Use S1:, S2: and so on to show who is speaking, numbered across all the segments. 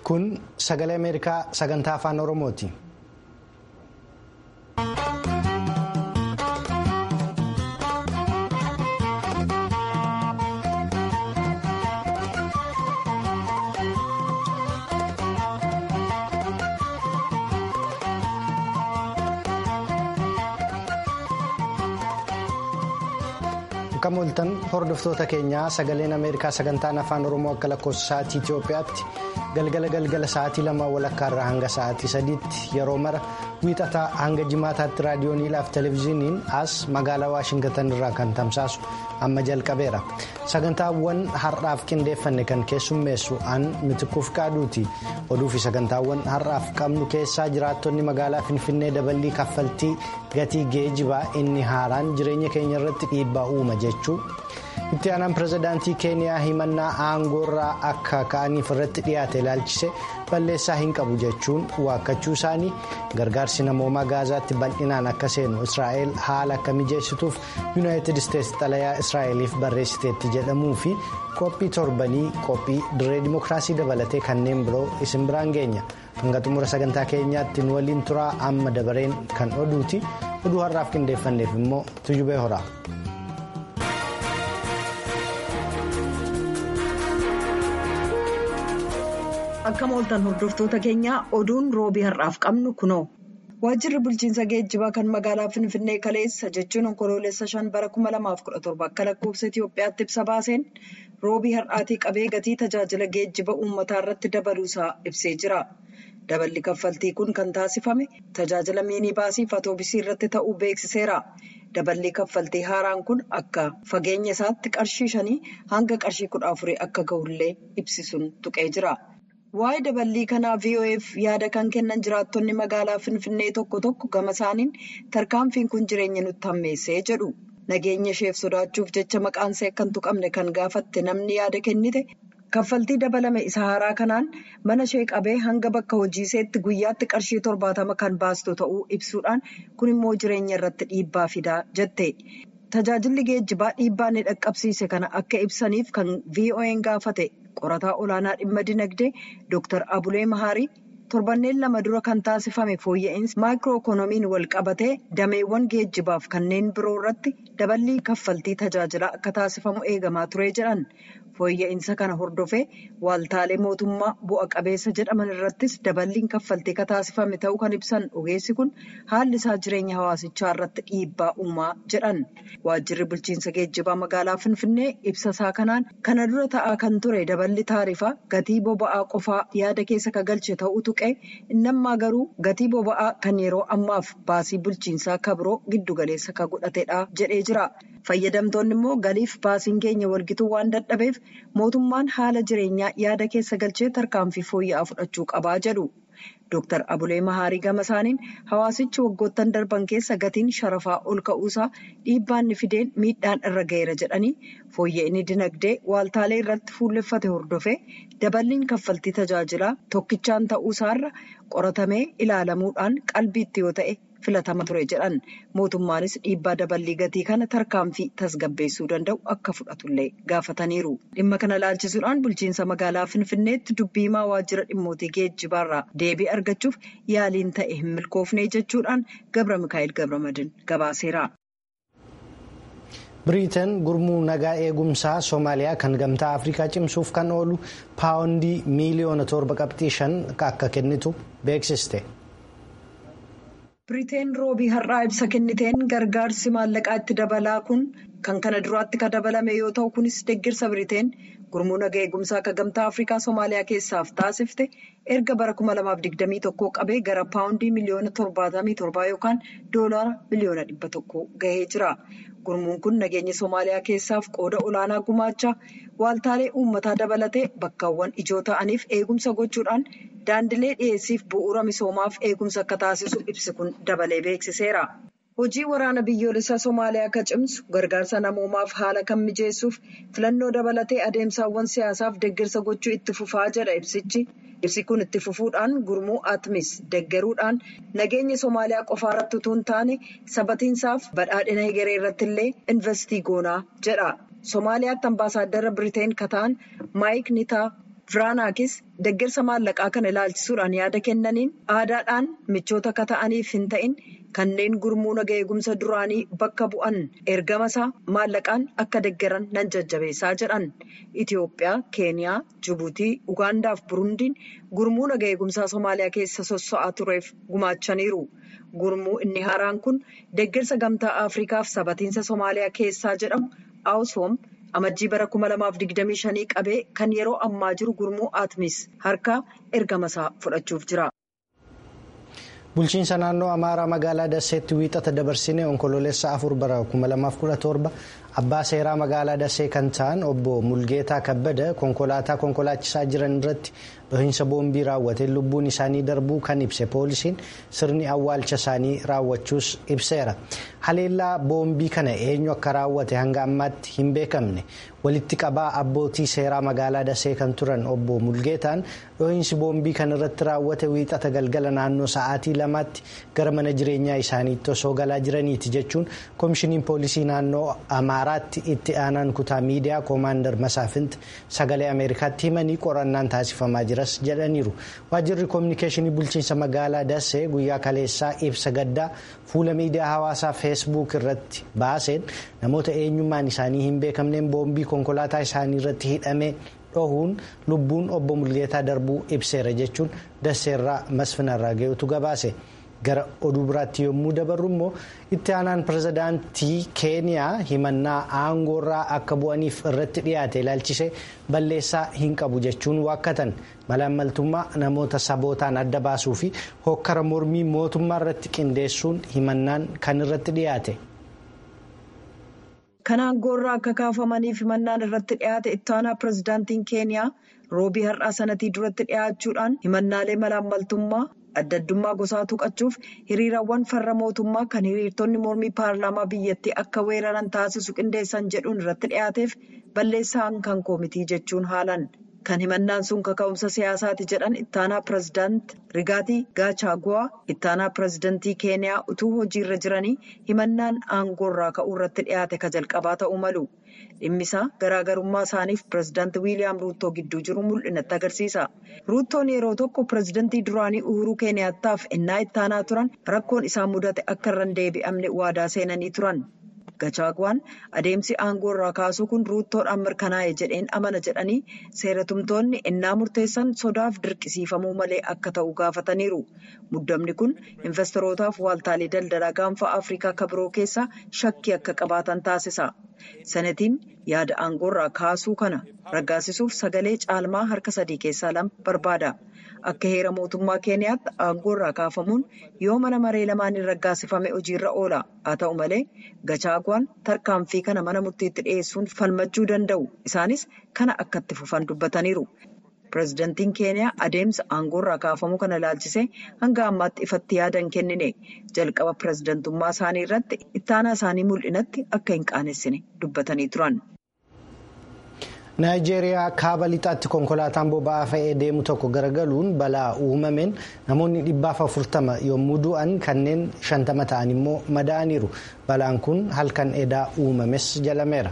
S1: Kun sagalee Ameerikaa sagantaa afaan Oromooti. Akka mooltan hordoftoota keenyaa sagaleen Ameerikaa sagantaan afaan Oromoo akka lakkoofsa sa'aatii Itoophiyaatti galgala galgala sa'aatii lama walakkaa irraa hanga sa'aatii sadiitti yeroo mara wiixataa hanga jimaataatti raadiyooniidhaaf televezyiiniin as magaalaa Waashingatan irraa kan tamsaasu amma jalqabeera. Sagantaawwan har'aaf qindeeffanne kan keessummeessu an mitikuuf qaaduuti. Oduu fi sagantaawwan har'aaf qabnu keessaa jiraattonni magaalaa Finfinnee daballii kaffaltii gatii geejibaa inni haaraan jireenya keenya irratti dhiibbaa uuma jechuu itti aanaan pirezidaantii keeniyaa himannaa aangoorraa akka ka'aniif irratti dhiyaate ilaalchise balleessaa hin qabu jechuun waakkachuu isaanii gargaarsi namoomaa gaazaatti bal'inaan akka seenu israa'el haala akka mijeessituuf yuunaayitid isteetsi xalayaa israa'eliif barreessiteetti jedhamuu fi qophii torbanii qophii dirree dimookiraasii dabalatee kanneen biroo isin biraan geenya hanga xumura sagantaa keenyaatti nu waliin turaa amma dabareen kan oduuti oduu har'aaf qindeeffanneef immoo tuyyubee horaa.
S2: Akka mooltan hordoftoota keenyaa oduun roobii har'aaf qabnu kunoo. Waajjirri bulchiinsa geejjibaa kan magaalaa Finfinnee kaleessa jechuun onkoloolessa shan bara 2017 akka lakkoofsa Itoophiyaatti ibsa baaseen roobii har'aatii qabee gatii tajaajila geejjiba uummataa irratti dabaluusaa ibsee jira. Daballi kaffaltii kun kan taasifame tajaajila miinibaasii fi atoobisii irratti ta'uu beeksiseera. Daballi kaffaltii haaraan kun akka fageenya isaatti qarshii shanii hanga qarshii kudha afurii akka gahullee ibsisuun tuqee jira. Waa'ee daballii kanaa VOF yaada kan kennan jiraattonni magaalaa Finfinnee tokko tokko gama isaaniin tarkaanfiin kun jireenya nutti hammeessee jedhu. Nageenya isheef sodaachuuf jecha maqaan ishee akka hin tuqamne kan gaafatte namni yaada kennite kaffaltii dabalame isa haaraa kanaan mana ishee qabee hanga bakka hojii isheetti guyyaatti qarshii torbaatama kan baastu ta'uu ibsuudhaan kun immoo jireenya irratti dhiibbaa fidaa jette. Tajaajilli geejjibaa dhiibbaa inni dhaqqabsiise kana akka ibsaniif kan VON gaafate. qorataa olaanaa dhimma dinagdee Dr. Abulee Mahaarii torbanneen lama dura kan taasifame fooyya'insi maayikiroo ikoonomiin wal qabatee dameewwan geejjibaaf kanneen biroo irratti daballii kaffaltii tajaajilaa akka taasifamu eegamaa ture jedhan fooyya'insa kana hordofee waaltaalee mootummaa bu'a qabeessa jedhaman irrattis daballiin kaffaltii ka taasifame ta'uu kan ibsan ogeessi kun haalli isaa jireenya hawaasichaa irratti dhiibbaa uumaa jedhan waajjirri bulchiinsa geejjibaa magaalaa finfinnee ibsa isaa kanaan kana dura ta'aa kan ture daballi taarifaa gatii boba'aa qofaa yaada keessa ka galche ta'uu tuqee innammaa garuu gatii boba'aa kan yeroo ammaaf baasii bulchiinsaa kabiroo giddugaleessa ka godhatedha jedhee jira. fayyadamtoonni immoo galiif baasiin keenya walgituu waan dadhabeef mootummaan haala jireenyaa yaada keessa galchee tarkaanfii fooyya'aa fudhachuu qabaa jedhu. Dr. Abulee Mahaarii gama isaaniin hawaasichi waggoottan darban keessa gatiin sharafaa ol ka'uusaa dhiibbaan ni fideen miidhaan irra ga'eera jedhanii fooyya'inni dinagdee waaltaalee irratti fuulleffate hordofee daballiin kaffaltii tajaajilaa tokkichaan ta'uusaarra qoratamee ilaalamuudhaan qalbiitti yoo ta'e filatama ture jedhan mootummaanis dhiibbaa daballii gatii kana tarkaanfii tasgabbeessuu danda'u akka fudhatullee gaafataniiru dhimma kana laalchisuudhaan bulchiinsa magaalaa finfinneetti dubbiimaa waajjira dhimmootii geejjibaarraa deebii argachuuf yaaliin ta'e hin milkoofne jechuudhaan gabra mikaa'el gabramadin gabaaseera.
S1: biriiteen gurmuu nagaa eegumsaa soomaaliyaa kan gamtaa afrikaa cimsuuf kan oolu paawundii miiliyoona torba qabxii shan akka kennitu beeksiste.
S2: Biriteen roobii har'aa ibsa kenniteen gargaarsi maallaqaa itti dabalaa kun kan kana duraatti kan dabalame yoo ta'u kunis deeggarsa Biriteen gurmuu nagaa eegumsaa akka gamtaa Afrikaa Soomaaliyaa keessaaf taasifte erga bara 2021 qabee gara paawundii miliyoona 77 yookaan doolaara miliyoona 100 gahee jira. Gurmuun kun nageenya Soomaaliyaa keessaaf qooda olaanaa gumaachaa waaltaalee uummataa dabalatee bakkaawwan ijoo ta'aniif eegumsa gochuudhaan daandilee dhiyeessiif bu'uura misoomaaf eegumsa akka taasisu ibsi kun dabalee beeksiseera. Hojii waraana biyyoolessaa Somaaliyaa akka cimsu gargaarsa namoomaaf haala kan mijeessuuf filannoo dabalatee adeemsaawwan siyaasaaf deeggarsa gochuu itti fufaa jedha ibsichi. Ibsi kun itti fufuudhaan gurmuu Atmis deeggaruudhaan nageenya Somaaliyaa qofa irratti utuu hin taane sabatiinsaaf badhaadhina egeree irratti illee investii goonaa jedha. Somaaliyaatti ambaasaaddara Biriteen kataan Maayik Nitaa Firaanaakis deeggarsa maallaqaa kana ilaalchisuudhaan yaada kennaniin aadaadhaan michoota akka ta'aniif hin ta'in kanneen gurmuu naga eegumsa duraanii bakka bu'an ergama isaa maallaqaan akka deeggaran nan jajjabeessaa jedhan. Itoophiyaa, Keeniyaa, Jibuutii, Ugaandaa fi Burundiin gurmuu naga eegumsaa Somaaliyaa keessa sosso'aa tureef gumaachaniiru. Gurmuu inni haaraan kun deeggarsa gamtaa Afriikaaf sabatiinsa Somaaliyaa keessaa jedhamu Awusoom. amajjii bara 2025 qabee kan yeroo ammaa jiru gurmuu atmis harkaa ergama isaa fudhachuuf jira.
S1: bulchiinsa naannoo amaaraa magaalaa dasseetti wiixata dabarsine onkoloolessa afur bara 2017 abbaa seeraa magaalaa dassee kan ta'an obbo mulgeetaa kabbada konkolaataa konkolaachisaa jiran irratti dhohiinsa boombii raawwate lubbuun isaanii darbuu kan ibse poolisiin sirni awwaalcha isaanii raawwachuus ibseera haleellaa boombii kana eenyu akka raawwate hanga ammaatti hin beekamne walitti qabaa abbootii seeraa magaalaa dasee kan turan obbo mulgeetaan dhohiinsi boombii kan irratti raawwate wiixata galgala naannoo sa'aatii lamaatti gara mana jireenyaa isaaniitti osoo galaa jiraniiti jechuun koomishiniin poolisii naannoo amaaraatti itti aanaan kutaa miidiyaa koomaandar masaafinti sagalee ameerikaatti himanii qorannaan taasifamaa jiras jedhaniiru waajjirri koominikeeshinii bulchiinsa magaalaa dasee guyyaa kaleessaa ibsa gaddaa fuula miidiyaa hawaasaa feesbuuk irratti baaseen namoota eenyummaan isaanii hin beekamneen boombii konkolaataa isaanii irratti hidhamee dhohuun lubbuun obbo mulgeetaa darbuu ibseera jechuun daseerraa masfinarraa ga'utu gabaase. gara oduu biraatti yommuu dabarru immoo itti aanaan pirezidaantii keeniyaa himannaa aangoorraa akka bu'aniif irratti dhiyaate ilaalchisee balleessaa hin qabu jechuun waakkatan malaammaltummaa namoota sabootaan adda baasuu fi hokkara mormii mootummaa irratti qindeessuun himannaan kan irratti dhiyaate.
S2: kan aangoorraa akka kaafamaniif himannaan irratti dhiyaate itti aanaa pirezidaantiin keeniyaa roobii har'aa sanatii duratti dhiyaachuudhaan himannaalee malaammaltummaa. adda addummaa gosaa tuqachuuf hiriirawwan farra mootummaa kan hiriirtonni mormii paarlaamaa biyyattii akka weeraran taasisu qindeessan jedhuun irratti dhiyaateef balleessaan kan koomitii jechuun haalan kan himannaan sun kaka'umsa siyaasaati jedhan ittaanaa pirezidaant rigaatii gaachaaguwaa ittaanaa pirezidantii keeniyaa utuu hojiirra jiranii himannaan aangoorraa ka'uu irratti dhiyaate ka jalqabaa ta'uu malu. dhimmisaa garaagarummaa isaaniif pirezidaanti wiiliyaam ruuttoo gidduu jiru mul'inatti agarsiisa ruuttoon yeroo tokko pirezidantii duraanii uhuruu keeniyaataaf ennaa ittaanaa turan rakkoon isaan mudate akka irra hin deebi'amne waadaa seenanii turan gachaaguwaan adeemsi aangoo irraa kaasuu kun ruuttoodhaan mirkanaa'e jedheen amana jedhanii seeratumtoonni ennaa murteessan sodaaf dirqisiifamuu malee akka ta'u gaafataniiru muddamni kun investorootaaf waaltaalee daldalaa gaanfa afrikaa kabiroo keessaa shakkii akka qabaatan taasisa. Sanatiin yaada aangoorraa kaasuu kana raggaasisuuf sagalee caalmaa harka sadii keessaa lama barbaada. Akka heera mootummaa keeniyaatti aangoorraa kaafamuun yoo mana maree lamaaniin raggaasifame hojiirra oola. Haa ta'u malee gachaaguwaan tarkaanfii kana mana murtiitti dhiyeessuun falmachuu danda'u. Isaanis kana akka itti fufan dubbataniiru. Pireezidantiin keeniyaa adeemsa aangoorraa kaafamuu kana ilaalchisee hanga ammaatti ifatti yaada hin kennine jalqaba pireezidantummaa isaanii irratti ittaanaa isaanii mul'inatti akka hin qaanessine dubbatanii turan.
S1: naayijeeriyaa kaaba lixaatti konkolaataan boba'aa fe'ee deemu tokko garagaluun balaa uumameen namoonni dhibbaaf afurtama yommuu du'an kanneen shantama ta'an immoo madaa'aniiru balaan kun halkan edaa uumames jalameera.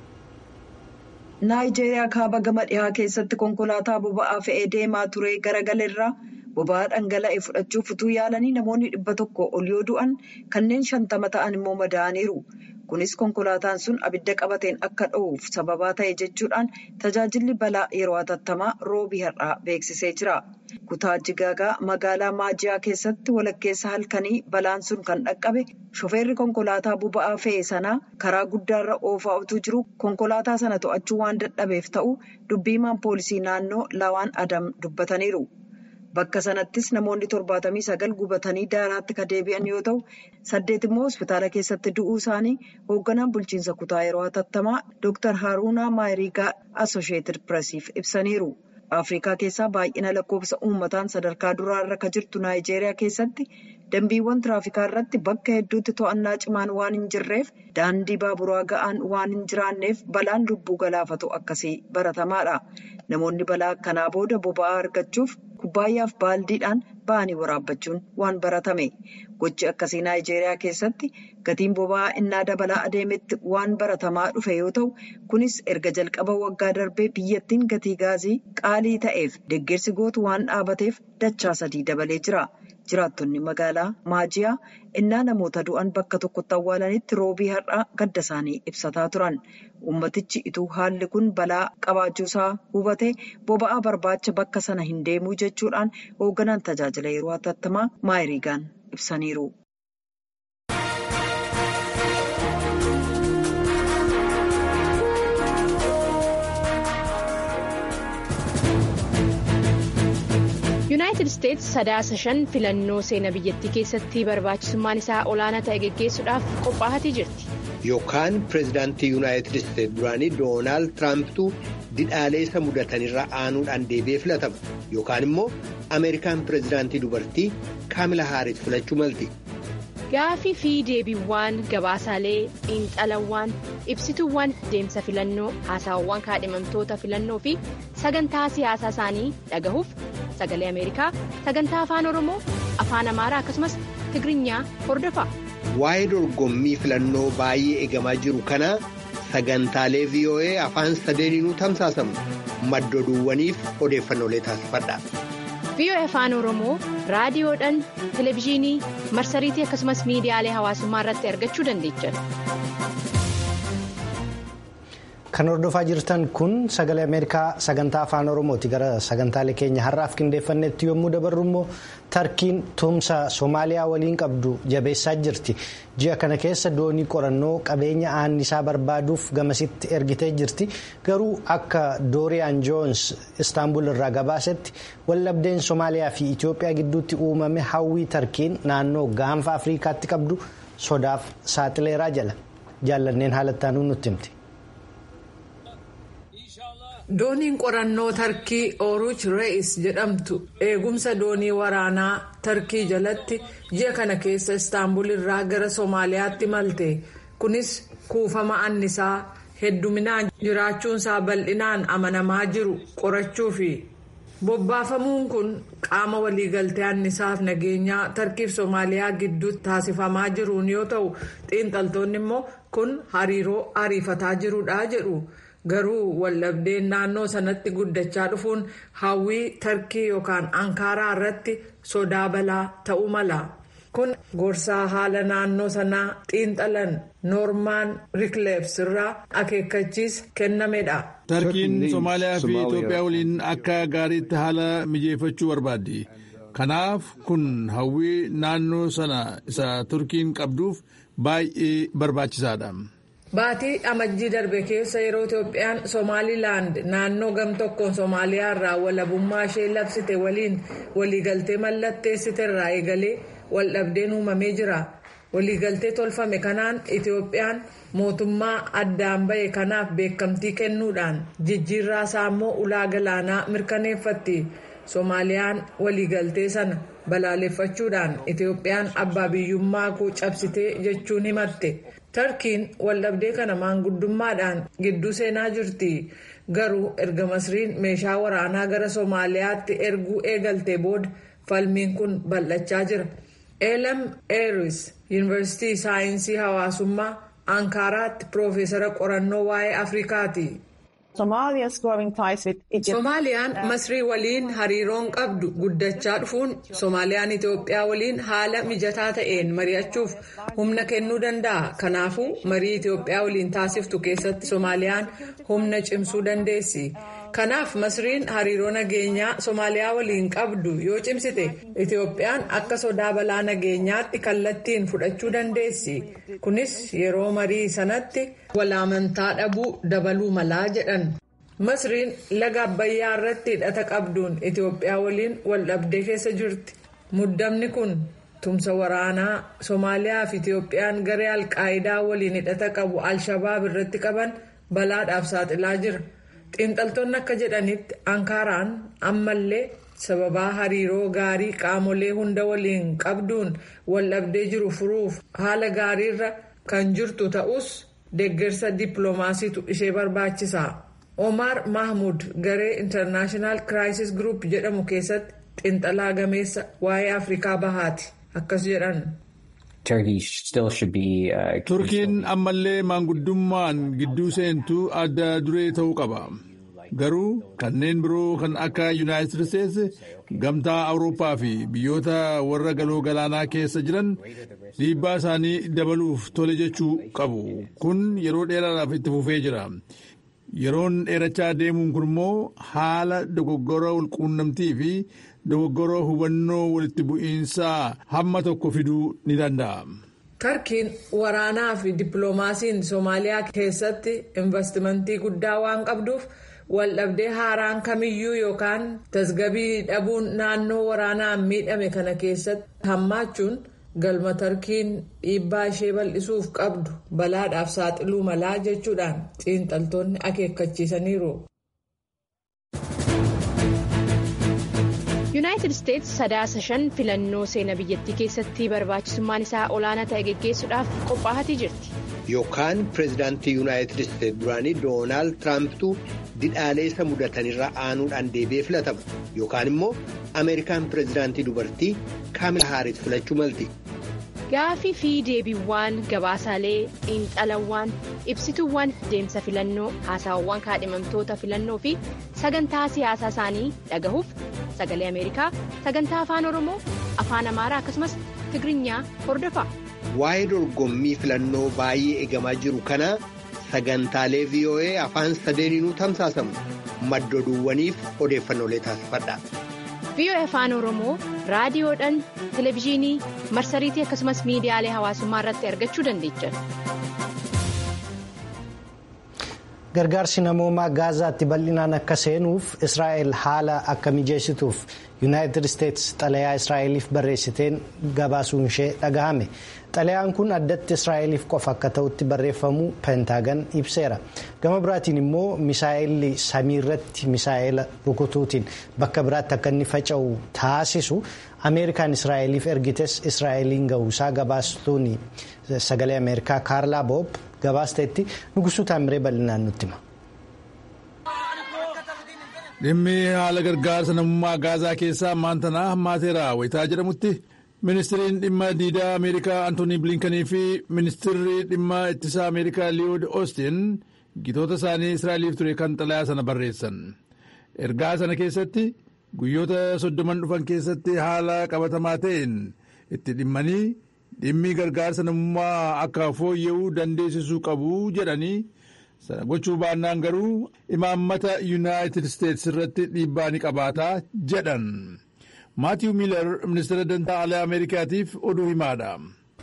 S2: naayijeeriyaa kaaba gama dhihaa keessatti konkolaataa boba'aa fe'ee deemaa ture garagalerraa boba'aa dhangala'e fudhachuuf utuu yaalanii namoonni dhibba tokko ol yoo du'an kanneen shantama ta'an immoo madaa'aniiru. kunis konkolaataan sun abidda qabateen akka dho'uuf sababaa ta'e jechuudhaan tajaajilli balaa yeroo hatattamaa roobii har'aa beeksisee jira. kutaa jigaagaa magaalaa maajiyaa keessatti walakkeessa halkanii balaan sun kan dhaqqabe shofeerri konkolaataa boba'aa fe'e sanaa karaa guddaarra oofaa utuu jiru konkolaataa sana to'achuu waan dadhabeef ta'u dubbiimaan poolisii naannoo lawaan adam dubbataniiru. Bakka sanattis namoonni torbaatamii sagal gubatanii daaraatti kan deebi'an yoo ta'u saddeet immoo hospitaala keessatti du'uu isaanii hoogganaan bulchiinsa kutaa yeroo hatattamaa Dr. Haruunaa Maayiriigaa Asosheeted Pireesiif ibsaniiru. Afrikaa keessaa baay'ina lakkoofsa uummataan sadarkaa duraarra kan jirtu Naayijeeriyaa keessatti dambiiwwan tiraafikaa irratti bakka hedduutti to'annaa cimaan waan hin jirreef daandii baaburaa ga'aan waan hin jiraanneef balaan lubbuu galaafatu akkasii baratamaadha. Namoonni balaa akkanaa booda boba'aa argachuuf kubbaayyaaf baaldiidhaan ba'anii waraabbachuun waan baratame. Gochi akkasii Naayijeeriyaa keessatti gatiin boba'aa innaa dabalaa adeemetti waan baratamaa dhufe yoo ta'u, kunis erga jalqaba waggaa darbee biyyattiin gatii gaazii qaalii ta'eef deeggarsi gootu waan dhaabateef dachaa sadii dabalee jira. Jiraattonni magaalaa Maajiyaa innaa namoota du'an bakka tokkotti awwaalanitti roobii har'aa gadda isaanii ibsataa turan. Uummatichi ituu haalli kun balaa qabaachuusaa hubatee boba'aa barbaacha bakka sana hin deemuu jechuudhaan hoogganaan tajaajila yeroo hatattamaa maayiriigaan ibsaniiru.
S3: yuunaayitid isteetsi sadaasa shan filannoo seenaa biyyattii keessatti barbaachisummaan isaa olaanaa ta'e geggeessuudhaaf qophaa'atii jirti.
S4: yookaan pireezidaantii yuunaayitid isteetsi duraanii doonaald tiraampitu didhaalee isa mudatanirra aanuudhaan deebi'ee filatama yookaan immoo ameerikaan pireezidaantii dubartii kaamila haaris filachuu malti.
S3: gaafii fi deebiiwwan gabaasaalee xiinxalawwan ibsituuwwan deemsa filannoo haasawwan kaadhimamtoota filannoo fi sagantaa siyaasaa isaanii dhagahuuf sagalee ameerikaa sagantaa afaan oromoo afaan amaaraa akkasumas tigirinya hordofa.
S4: waa'ee dorgommii filannoo baay'ee eegamaa jiru kana sagantaalee voa afaan sadeeniinuu tamsaasamu maddoduuwwaniif odeeffannoolee taasifadha.
S3: VOA afaan oromoo raadiyoodhaan televezyiinii marsariitii akkasumas miidiyaalee hawaasummaa irratti argachuu dandeechan.
S1: kan hordofaa jirtan kun sagalee ameerikaa sagantaa afaan oromooti gara sagantaalee keenya har'aaf qindeeffannetti yommuu dabarru immoo tarkiin tumsa soomaaliyaa waliin qabdu jabeessaa jirti ji'a kana keessa doonii qorannoo qabeenya aannisaa barbaaduuf gamasitti ergitee jirti garuu akka dooriyaan joons istaanbul irraa gabaasetti wallabdeen soomaaliyaa fi itiyoophiyaa gidduutti uumame hawwii tarkiin naannoo gaanfa afriikaatti qabdu sodaaf saaxileeraa jala jaallanneen haalattaanuu nutti himti.
S5: dooniin qorannoo tarkii ooruch re'is jedhamtu eegumsa doonii waraanaa tarkii jalatti ji'a kana keessa istaanbul irraa gara soomaaliyaatti malte kunis kuufama annisaa hedduminaan jiraachuunsaa bal'inaan amanamaa jiru qorachuu fi bobbaafamuun kun qaama waliigaltee annisaaf nageenyaa tarkiif soomaaliyaa gidduutti taasifamaa jiruun yoo ta'u xiinxaltoonni immoo kun hariiroo ariifataa jirudha jedhu. garuu wallabdeen naannoo sanatti guddachaa dhufuun hawwii tarkii yookaan ankaaraa irratti sodaa balaa ta'uu mala kun gorsaa haala naannoo sanaa xiinxalan noormaan rikleebs irraa akeekkachiisa kennamedha.
S6: tarkiin soomaaliyaa fi itoophiyaa waliin akka gaariitti haala mijeeffachuu barbaaddi kanaaf kun hawwii naannoo sana isa turkiin qabduuf baay'ee barbaachisaadha.
S5: Baatii amajjii darbe keessa yeroo Itoophiyaan Somaalilaand naannoo gam tokkoon Somaaliyaa irraa walabummaa ishee labsite waliin waliigaltee mallatteessite irraa eegalee waldhabdeen uumamee jira. Waliigaltee tolfame kanaan Itoophiyaan mootummaa addaan ba'e kanaaf beekamtii kennuudhaan jijjiirraa isaa immoo ulaa galaanaa mirkaneeffatti. Somaaliyaan waliigaltee sana balaaleffachuudhaan Itoophiyaan abbaa biyyummaa koo cabsitee jechuun himatte. tarkiin waldhabdee kana maanguddummaadhaan gidduu seenaa jirti garuu erga masriin meeshaa waraanaa gara soomaaliyaatti erguu eegaltee booda falmiin kun bal'achaa jira eelam eeris yuunivarsiitii saayinsii hawaasummaa ankaaraatti piroofeesara qorannoo waa'ee afrikaati. soomaaliyaan masrii waliin hariiroon qabdu guddachaa dhufuun soomaaliyaan itoophiyaa waliin haala mijataa ta'een mari'achuuf humna kennuu danda'a kanaafuu marii itoophiyaa waliin taasiftu keessatti soomaaliyaan humna cimsuu dandeessi kanaaf masriin hariiroo nageenyaa soomaaliyaa waliin qabdu yoo cimsite itoophiyaan akka sodaa balaa nageenyaatti kallattiin fudhachuu dandeessi kunis yeroo marii sanatti walaamantaa dhabuu dabaluu malaa jedhan. masriin laga abbayyaa irratti hidhata qabduun itoophiyaa waliin waldhabdee keessa jirti muddamni kun tumsa waraanaa soomaaliyaa fi itoophiyaan garee alqaayidaa waliin hidhata qabu alshabaab irratti qaban balaadhaaf saaxilaa jira xiinxaltoonni akka jedhanitti ankaaraan ammallee sababaa hariiroo gaarii qaamolee hunda waliin qabduun waldhabdee jiru furuuf haala gaariirra kan jirtu ta'us deeggarsa dippiloomaasiitu ishee barbaachisa. Omar Mahmud garee International Crisis Group jedhamu keessatti xiinxalaa gameessa waa'ee Afrikaa bahaati. Akkas jedhan.
S6: Turkiin ammallee maanguddummaan gidduu seentuu adda duree ta'uu qaba. Garuu kanneen biroo kan akka Yuunaayitid Isteetsi gamtaa Awurooppaa fi biyyoota warra galoo galaanaa keessa jiran dhiibbaa isaanii dabaluuf tole jechuu qabu. Kun yeroo dheeraadhaaf itti fufee jira. Yeroon dheerachaa deemuun kun immoo haala dogoggora walquunnamtii fi dogoggora hubannoo walitti bu'iinsaa hamma tokko fiduu ni danda'a.
S5: Tarkiin waraanaa fi dippiloomaasiin Soomaaliyaa keessatti investimentii guddaa waan qabduuf waldhabdee haaraan kamiyyuu yookaan tasgabii dhabuun naannoo waraanaan miidhame kana keessatti hammaachuun galma tarkiin dhiibbaa ishee bal'isuuf qabdu balaadhaaf saaxiluu malaa jechuudhaan xiinxaltoonni akeekkachiisaniiru.
S3: yuunaayitid isteetsi sadaasa shan filannoo seenaa biyyattii keessatti barbaachisummaan isaa olaanaa ta'e geggeessuudhaaf qophaa'atii jirti.
S4: Yookaan pireezidaantii yuunaayitid isteetsi duraanii doonaald tiraampituu didhaalee isa mudatanirra aanuudhaan deebi'ee filatama yookaan immoo ameerikaan pireezidaantii dubartii kaamila haaris filachuu malti.
S3: Gaafii fi deebiiwwan gabaasaalee xiinxalawwan ibsituuwwan deemsa filannoo haasawwan kaadhimamtoota filannoo fi sagantaa siyaasaa isaanii dhagahuuf sagalee ameerikaa sagantaa afaan oromoo afaan amaaraa akkasumas tigirinya hordofa.
S4: Waa'ee dorgommii filannoo baay'ee eegamaa jiru kana sagantaalee VOA afaan sadeeniinuu tamsaasamu maddoduuwwaniif odeeffannoolee taasifadha.
S3: VOA afaan oromoo raadiyoodhaan televezyiinii marsariitii akkasumas miidiyaalee hawaasummaa irratti argachuu dandeechan.
S1: gargaarsi namoomaa gaazaatti bal'inaan akka seenuuf israa'el haala akka mijeessituuf yuunaayitid isteetsi xalayaa israa'eliif barreessiteen gabaasuun ishee dhagahame xalayaan kun addatti israa'eliif qofa akka ta'utti barreeffamuu peentaagan ibseera gama biraatiin immoo misaa'elli samiirratti misaa'ela rukutuutiin bakka biraatti akka inni faca'u taasisu ameerikaan israa'eliif ergites israa'eliin gahuusaa gabaastuun sagalee ameerikaa kaarlaa boob gabaasteetti nugusuu taamiree bal'inaan nutti hima.
S6: dhimmi haala gargaarsa namummaa gaazaa keessaa maantanaa hammaateera wayitaa jedhamutti ministiriin dhimma diidaa ameerikaa antoonii bilinkanii fi ministirri dhimma ittisaa ameerikaa liyood oostin gitoota isaanii israa'eliif ture kan xalayaa sana barreessan ergaa sana keessatti guyyoota soddoman dhufan keessatti haala qabatamaa ta'een itti dhimmanii dhimmi gargaarsa namummaa akka fooyya'uu dandeessisuu qabu jedhanii sana gochuu baannaan garuu imaammata yuunaayitid isteetsi irratti dhiibbaa ni qabaataa jedhan maatiiw miilar ministeera dantaa alaa ameerikaatiif oduu himaadha.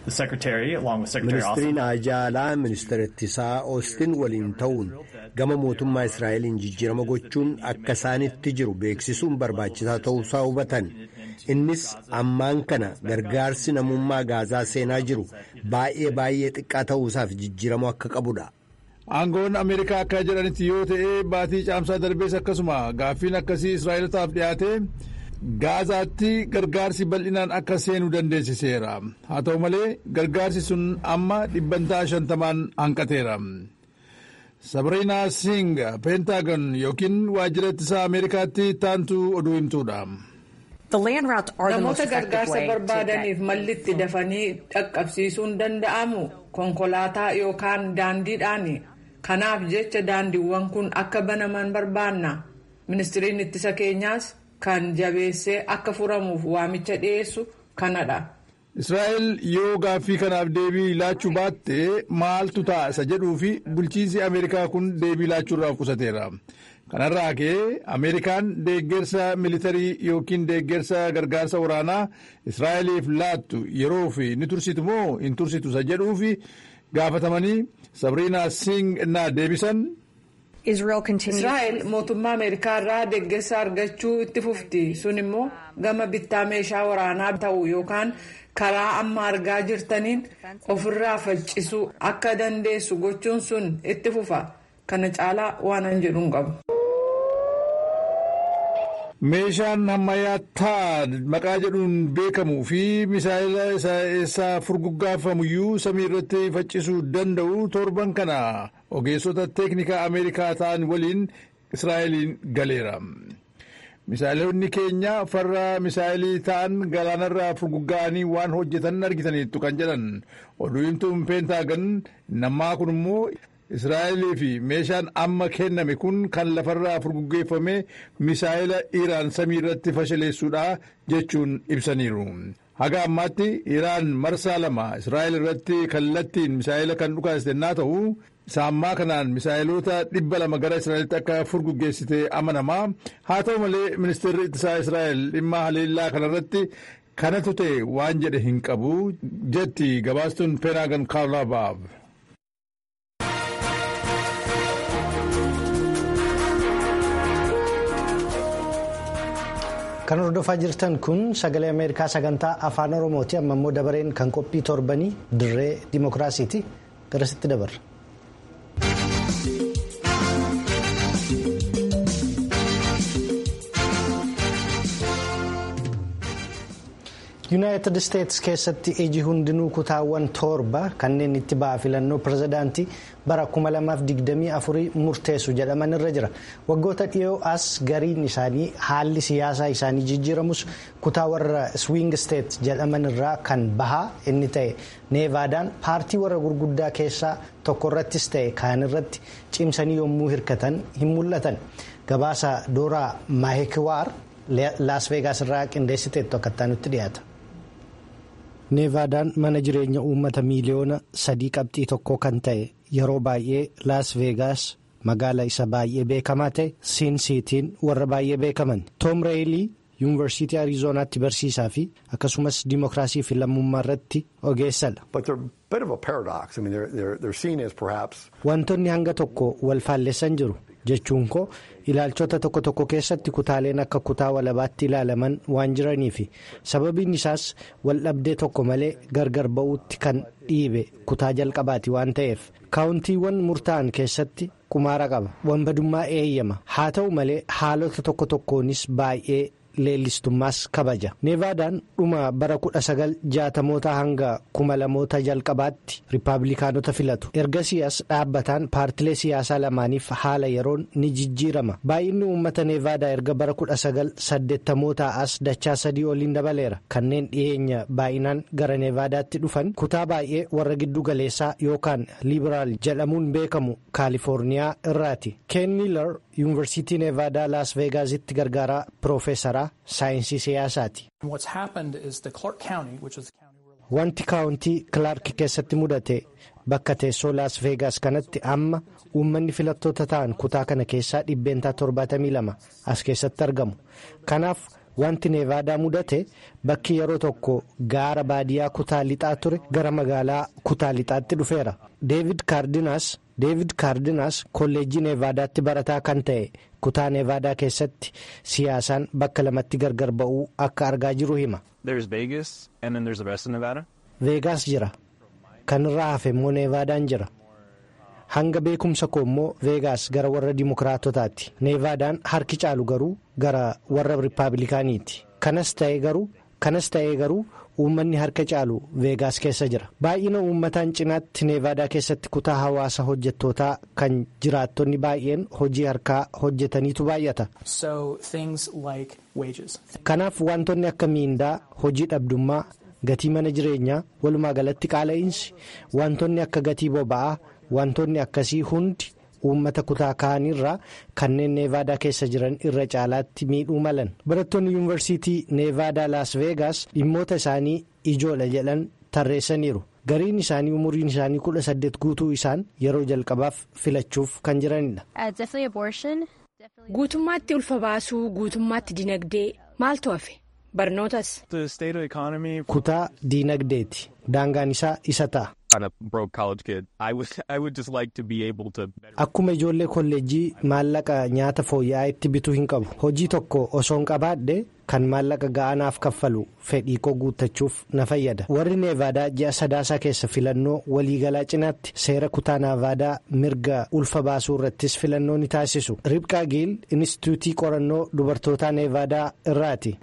S4: ministiriin ajaalaa ministeera ittisaa oostin waliin ta'uun gama mootummaa israa'eliin jijjiirama gochuun akka isaanitti jiru beeksisuun barbaachisaa ta'uusaa hubatan innis ammaan kana gargaarsi namummaa gaazaa seenaa jiru baay'ee baay'ee xiqqaa ta'uusaaf jijjiiramuu akka qabudha.
S6: aangoon ameerikaa akka jedhanitti yoo ta'e baatii caamsaa darbees akkasuma gaaffiin akkasii israa'elotaaf dhiyaate gaazaatti gargaarsi bal'inaan akka seenuu dandeessiseera haa ta'u malee gargaarsi sun amma dhibbantaa shantamaan hanqateera. sabriinaa sing peentaagon yookiin waajjira ittisaa ameerikaatti taantuu oduu himtuudha.
S5: namoota gargaarsa barbaadaniif malli itti dafanii dhaqqabsiisuun danda'amu konkolaataa yookaan daandiidhaani kanaaf jecha daandiiwwan kun akka banaman barbaanna ministiriin ittisa keenyaas kan jabeessee akka furamuuf waamicha dhiyeessu kanadha.
S6: israa'el yoo gaaffii kanaaf deebii laachuu baatte maaltu ta'a isa jedhuu fi bulchiinsi ameerikaa kun deebii laachuurraa of qusateera. kanarraa ka'ee ameerikaan deeggarsa militarii yookiin deeggarsa gargaarsa waraanaa israa'eliif laattu yeroo fi ni tursitu moo hin tursitu isa jedhuuf gaafatamanii sabriinaa sing innaa deebisan.
S5: israa'el mootummaa ameerikaa irraa deeggarsa argachuu itti fufti sun immoo gama bittaa meeshaa waraanaa ta'u yookaan karaa amma argaa jirtaniin ofirraa faccisuu akka dandeessu gochuun sun itti fufa kana caalaa waan an jedhuun qabu.
S6: meeshaan ammayyaattaa maqaa jedhuun beekamuu fi misaayila isaa furguggaafamuyyuu samii irratti faccisuu danda'u torban kana ogeessota teeknikaa ameerikaa ta'an waliin israa'eliin galeera. misaa'ilonni keenya farra misaa'ilii ta'an galaanarraa furguggaa'anii waan hojjetan argitaniittu kan jedhan oduu himtuun peentaagan nammaa kun immoo israa'elii fi meeshaan amma kenname kun kan lafarraa furguggeeffame misaa'ila iraan samii irratti fashaleessuudha jechuun ibsaniiru. haga ammaatti iraan marsaa lama israa'el irratti kallattiin misaa'ila kan dhukaasite naa ta'u saammaa kanaan misaa'iloota dhibba lama gara israa'elitti akka furguggeessite amanamaa haa ta'u malee ministeerri ittisaa israa'el dhimma haleellaa kanarratti kanatu ta'e waan jedhe hin qabu jetti gabaastuun peenaagan kaarlaabaaf.
S1: kan hordofaa jirtan kun sagalee ameerikaa sagantaa afaan oromooti amma immoo dabareen kan qophii torbanii dirree dimookiraasiiti garasitti dabarra. yuunaayitid isteetsi keessatti iji hundinuu kutaawwan torba kanneen itti ba'a filannoo pirezidaantii bara 2024 murteessu jedhaman irra jira waggoota dhiyoo as gariin isaanii haalli siyaasaa isaanii jijjiiramus kutaa warra swiing isteet jedhaman irraa kan bahaa inni ta'e neevaadaan paartii warra gurguddaa keessaa tokko irrattis ta'e kaan irratti cimsanii yommuu hirkatan hin mul'atan gabaasa dooraa maahekiwaar laas veegaas irraa qindeessiteettu akkattaa nutti dhiyaata. neevaadaan mana jireenya uummata miiliyoona sadii qabxii tokko kan ta'e yeroo baay'ee laas veegaas magaala isa baay'ee beekamaa ta'e siin siitiin warra baay'ee beekaman toom reeyilii yuunivarsiitii ariizoonaatti barsiisaa fi akkasumas dimookiraasii fi lammummaa irratti ogeessadha. wantoonni hanga tokko wal faalleessan jiru. jechuun koo ilaalchota tokko tokko keessatti kutaaleen akka kutaa walabaatti ilaalaman waan jiraniifi sababiin isaas waldhabdee tokko malee gargar ba'uutti kan dhiibe kutaa jalqabaati waan ta'eef kaawuntiiwwan murtaa'an keessatti qumaara qaba wanbadummaa eeyyama haa ta'u malee haalota tokko tokkoonis baay'ee leellistummaas kabaja neevaadaan dhuma bara 1960moota hanga 2000moota jalqabaatti riippaabilikaanota filatu ergasii as dhaabbataan paartilee siyaasaa lamaaniif haala yeroon ni jijjiirama baay'inni uummata neevaadaa erga bara 1980moota as dachaa sadii oliin dabaleera kanneen dhiyeenya baay'inaan gara neevaadaatti dhufan kutaa baay'ee warra giddu galeessaa yookaan liibiraal jedhamuun beekamu kaalifoorniyaa irraati ken miilar yuunivarsiitii neevaadaa laas veegaazitti gargaaraa piroofeesaraa saayinsii siyaasaati. wanti kaawuntii kilaark keessatti mudate bakka teessoo laas veegaas kanatti amma uummanni filattoota ta'an kutaa kana keessaa dhibbeentaa 72 as keessatti argamu kanaaf wanti neevaadaa mudate bakki yeroo tokko gaara baadiyyaa kutaa lixaa ture gara magaalaa kutaa lixaatti dhufeera deevid kaardinaas. deevid kaardinaas kolleejjii neevaadaatti barataa kan ta'e kutaa neevaadaa keessatti siyaasaan bakka lamatti gargar ba'uu akka argaa jiru hima. veegaas jira kan irraa hafe immoo neevaadaan jira hanga beekumsa koo immoo veegaas gara warra dimokiraatotaati neevaadaan harki caalu garuu gara warra rippaabilikaaniiti kanas ta'ee garuu kanas ta'ee garuu. uummanni harka caalu veegaas keessa jira baay'ina uummataan cinaatti neevaadaa keessatti kutaa hawaasa hojjettootaa kan jiraattonni baay'een hojii harkaa hojjetaniitu baay'ata. kanaaf wantoonni akka miindaa hojii dhabdummaa gatii mana jireenyaa walumaa galatti qaala'iinsi wantoonni akka gatii boba'aa wantoonni akkasii hundi uummata kutaa kaanirraa kanneen neevaadaa keessa jiran irra caalaatti miidhuu malan barattoonni yuunivarsiitii neevaadaa laas veegaas dhimmoota isaanii ijoodha jedhan tarreessaniiru gariin isaanii umuriin isaanii kudha saddeet guutuu isaan yeroo jalqabaaf filachuuf kan jiranidha.
S3: guutummaatti ulfa baasuu guutummaatti dinagdee maaltu hafe barnootas.
S1: kutaa diinagdeeti daangaan isaa isa ta'a. Akkuma ijoollee kolleejjii maallaqa nyaata fooyya'aa itti bituu hin qabu. Hojii tokko osoon qabaadhe kan maallaqa ga'anaaf kaffalu fedhii koo guuttachuuf na fayyada. Warri neevaadaa ji'a sadaasaa keessa filannoo waliigalaa cinaatti seera kutaa neevaadaa mirga ulfa baasuu irrattis filannoo ni taasisu. Ribqaa Giil Inistituutii qorannoo dubartootaa neevaadaa irraati.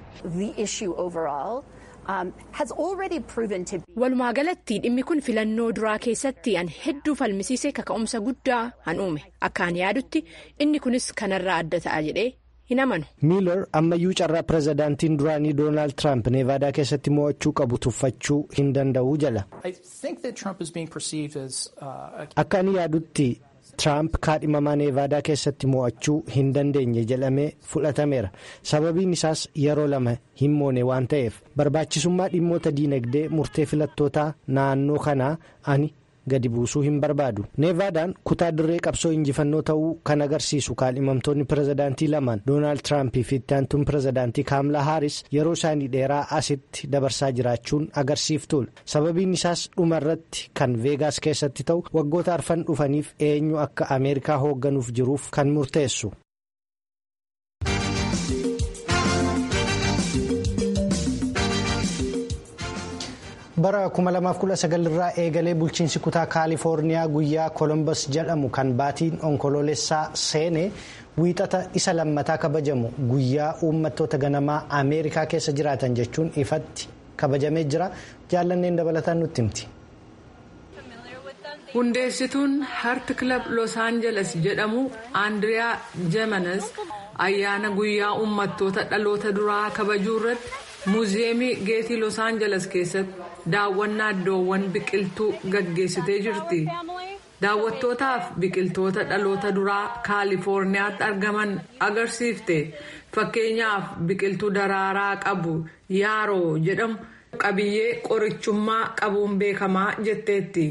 S3: Walumaa galatti dhimmi kun filannoo duraa keessatti an hedduu falmisiise kaka'umsa guddaa han uume akka an yaadutti inni kunis kanarraa adda ta'a jedhee hin amanu.
S1: miilar ammayyuu carraa pirezidaantiin duraanii doonaald tiraamp neevaadaa keessatti mo'achuu qabu tuffachuu hin danda'u jala. akka ani yaadutti tiraamp kaadhimamaa neevaadaa keessatti mo'achuu hin dandeenye jedhamee fudhatameera sababiin isaas yeroo lama hin moone waan ta'eef barbaachisummaa dhimmoota diinagdee murtee filattootaa naannoo kanaa ani. gadi buusuu hin barbaadu neevaadaan kutaa dirree qabsoo injifannoo ta'uu kan agarsiisu kaadhimamtoonni pirezidaantii lamaan doonaald tiraampii fi itti aantuun pirezidaantii kaamlaa haaris yeroo isaanii dheeraa asitti dabarsaa jiraachuun agarsiiftuudha sababiin isaas dhuma irratti kan veegaas keessatti ta'u waggoota arfan dhufaniif eenyu akka ameerikaa hoogganuuf jiruuf kan murteessu. bara 2019 irraa eegalee bulchiinsi kutaa kaalifoorniyaa guyyaa kolombos jedhamu kan baatiin onkoloolessaa seene wiixata isa lammataa kabajamu guyyaa uummattoota ganamaa ameerikaa keessa jiraatan jechuun ifatti kabajamee jira jaallanneen dabalataan nutti himti.
S5: hundeessituun harti kilab los aangeles jedhamu andiriyaa jemanes ayyaana guyyaa uummattoota dhaloota duraa kabajuu irratti. muuziyeemii geetii los aangeles keessatti daawwannaa iddoowwan biqiltuu gaggeessitee jirti daawwattootaaf biqiltoota dhaloota duraa kaalifoorniyaatti argaman agarsiifte fakkeenyaaf biqiltuu daraaraa qabu yaaroo jedhamu qabiyyee qorichummaa qabuun beekamaa jetteetti.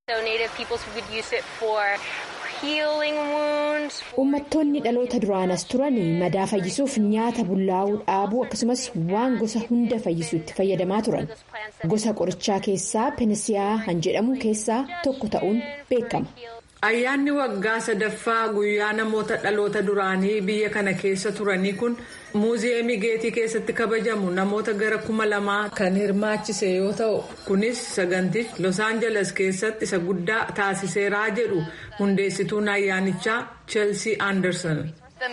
S3: Uummattoonni dhaloota duraanas turan madaa fayyisuuf nyaata bullaa'uu dhaabuu akkasumas waan gosa hunda fayyisu itti fayyadamaa turan. Gosa qorichaa keessaa penisiyaa han jedhamu keessaa tokko ta'uun beekama.
S5: Ayyaanni waggaa sadaffaa guyyaa namoota dhaloota duraanii biyya kana keessa turanii kun muuziyeemii geetii keessatti kabajamu namoota gara kuma lamaa kan hirmaachise yoo ta'u kunis sagantichi los aangeles keessatti isa guddaa taasiseeraa jedhu hundeessituun ayyaanichaa cheelsii anderson.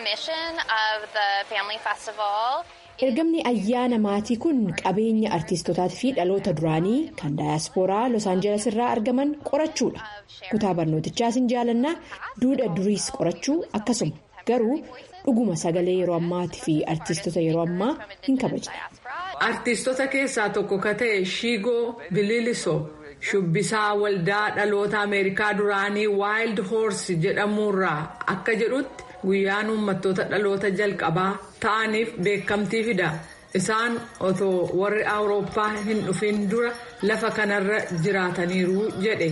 S3: ergamni ayyaana maatii kun qabeenya artiistotaatii fi dhaloota duraanii kan daayaspooraa los aangeles irraa argaman qorachuudha kutaa barnootichaas hin jaalannaa duudha duriis qorachuu akkasuma garuu dhuguma sagalee yeroo ammaatii fi artiistota yeroo ammaa hin kabajne.
S5: artiistota keessaa tokko ka ta'e shiigoo bililisoo shubbisaa waldaa dhaloota ameerikaa duraanii waayildi hoorsi jedhamuurraa akka jedhutti. guyyaan uummattoota dhaloota jalqabaa ta'aniif beekamtii fida isaan otoo warri awurooppaa hin dhufin dura lafa kanarra jiraataniiru jedhe.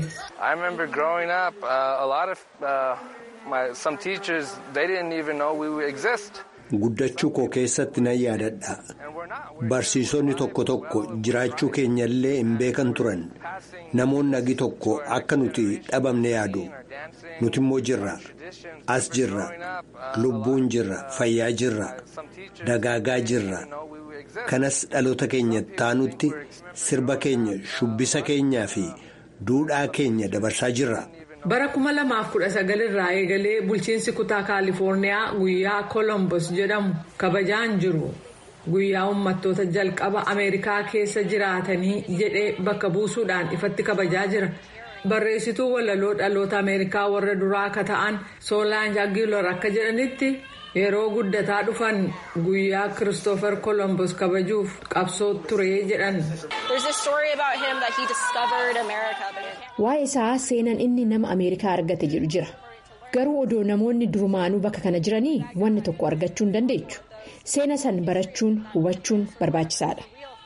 S4: guddachuu koo keessatti nan yaadadha barsiisonni tokko tokko jiraachuu keenyallee hin beekan turan namoonni agi tokko akka nuti dhabamne yaadu nuti immoo jirra as jirra lubbuun jirra fayyaa jirra dagaagaa jirra kanas dhaloota keenya taanutti sirba keenya shubbisa keenyaa fi duudhaa keenya dabarsaa jirra.
S5: bara 2019 irraa eegalee bulchiinsi kutaa kaalifoorniyaa guyyaa kolombos jedhamu kabajaan jiru guyyaa uummattoota jalqaba ameerikaa keessa jiraatanii jedhee bakka buusuudhaan ifatti kabajaa jira barreessituu walaloo dhaloota ameerikaa warra duraa akka ta'an soolaan jaagiilor akka jedhanitti yeroo guddataa dhufan guyyaa kiristoofer kolombos kabajuuf qabsoo ture jedhan.
S3: waa'ee isaa seenan inni nama ameerikaa argate jedhu jira garuu odoo namoonni durumaanuu bakka kana jiranii wanni tokko argachuu hin dandeechu seena san barachuun hubachuun barbaachisaadha.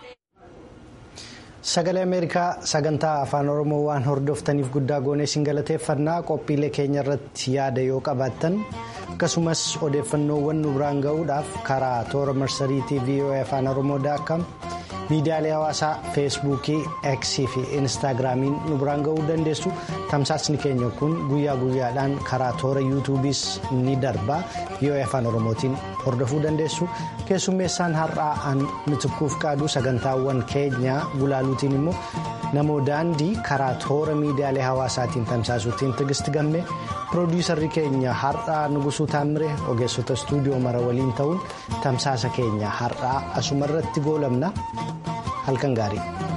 S1: sagalee ameerikaa sagantaa afaan oromoo waan hordoftaniif guddaa goonee isin galateeffannaa qophiilee keenya irratti yaada yoo qabaattan akkasumas odeeffannoowwan nu biraan ga'uudhaaf karaa toora marsariitii voa afaan oromoo daakam miidiyaalee hawaasaa feesbuukii eksii fi instaagiraamiin nu biraan ga'uu dandeessu tamsaasni keenya kun guyyaa guyyaadhaan karaa toora yuutuubiis ni darba yoo afaan oromootiin hordofuu dandeessu keessummeessaan har'aa an mitikkuuf qaadu sagantaawwan keenya gulaaluutiin immoo namoo daandii karaa toora miidiyaalee hawaasaatiin tamsaasuutiin tigisti gamme piroodiisarri keenya har'aa nugusuu taammire ogeessota istuudiyoo mara waliin ta'uun tamsaasa keenya har'aa asumarratti goolabna halkan gaarii.